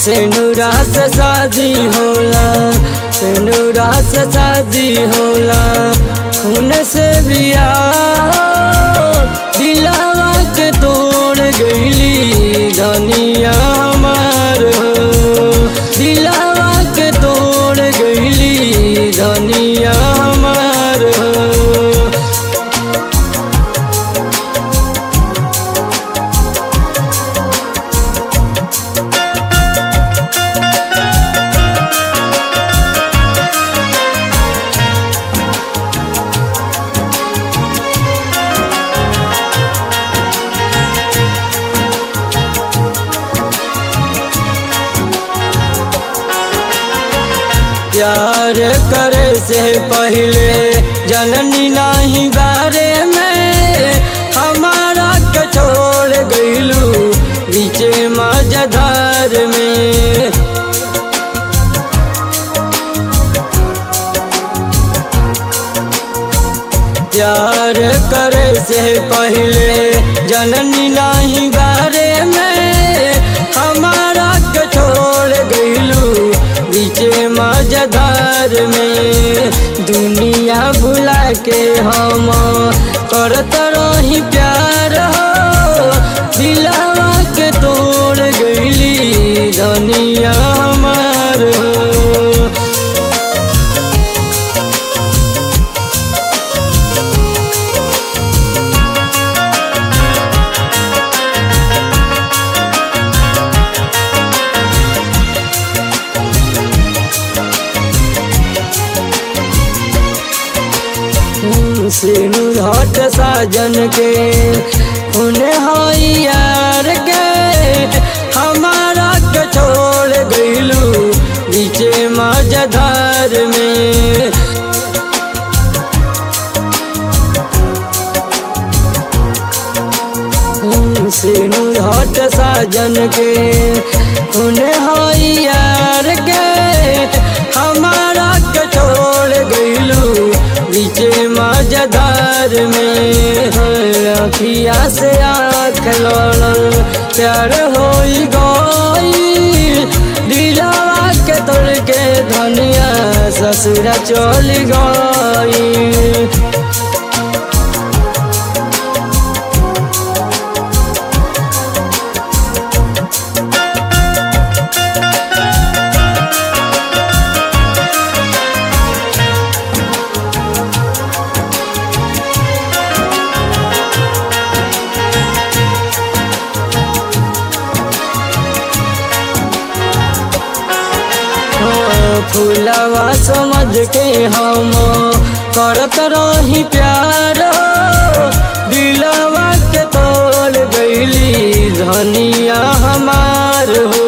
सेनुरा से शादी होला सेनुरा से शादी होला खून से बिया दिलावा के तोड़ गईली धनिया हमार हो दिलावा के तोड़ गईली धनिया हमार हो प्यार करे से पहले जननी नहीं बारे में हमारा के छोड़ गईलू बीचे मजधार में प्यार करे से पहले जननी नहीं बारे में हमारा के छोड़ गईलू बीचे मजदार में दुनिया भुला के हम करत रही प्यार हो दिलावा के तोड़ गईली धनिया हमार हो सिनु हट साजन के उन्हें हई यार के हमारा के छोड़ गईलू बीचे मजधार में सिनु हट साजन के उन्हें हई यार के हमारा के छोड़ गईलू बीचे मजदार में अखिया से आँख लड़ल प्यार हो गई दिलावा के तोड़ के धनिया ससुरा चल गई फूलवा समझ के हम करत रही प्यार दिलवा के तोड़ गईली धनिया हमार हो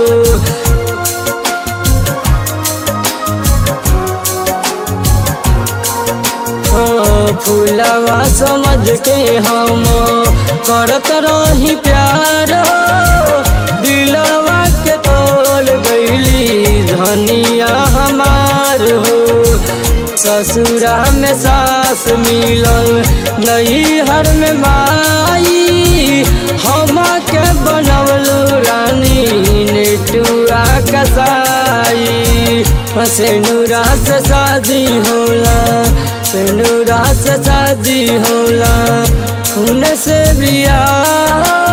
फूलवा समझ के हम करत रही प्यार दिलवा के तोड़ गईली धनिया हमार हो ससुरा में सास मिलल नहीं हर में माई हम के बनवलू रानी नेटुआ कसाई सेनुरा से शादी होला सेनुरा से शादी होला खून से बिया